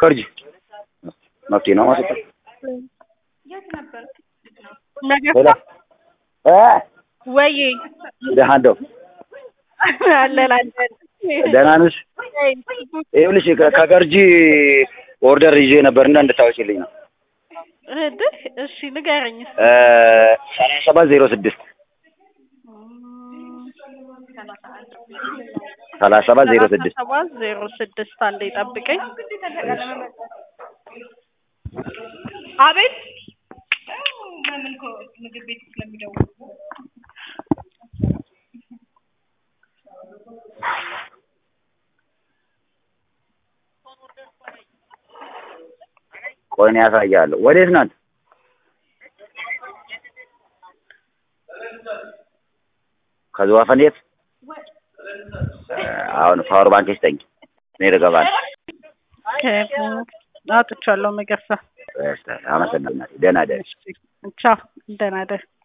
ከርጂ መፍትሄ ነው ማለት ነው። ነገር ሄሎ እ ወይ ደህና እንደው አለን አለን ደህና ነሽ? ይኸውልሽ ከ- ከገርጂ ኦርደር ይዤ ነበርና እንድታወጪልኝ ነው። እድህ እሺ ንገረኝ እ ሰላሳ ሰባት ዜሮ ስድስት ሰላሳ ሰባት ዜሮ ስድስት ሰባት ዜሮ ስድስት አንዴ ጠብቀኝ አቤት ቆይ እኔ ያሳያለሁ። ወዴት ናት? ከዝዋፈን የት? እ አሁን ፓወር ባንክ ስጠኝ። እኔ ልገባ ነው። አጥቻለሁ መገርሳ አመሰግናለሁ። ደህና ደህና ቻው ደህና ደር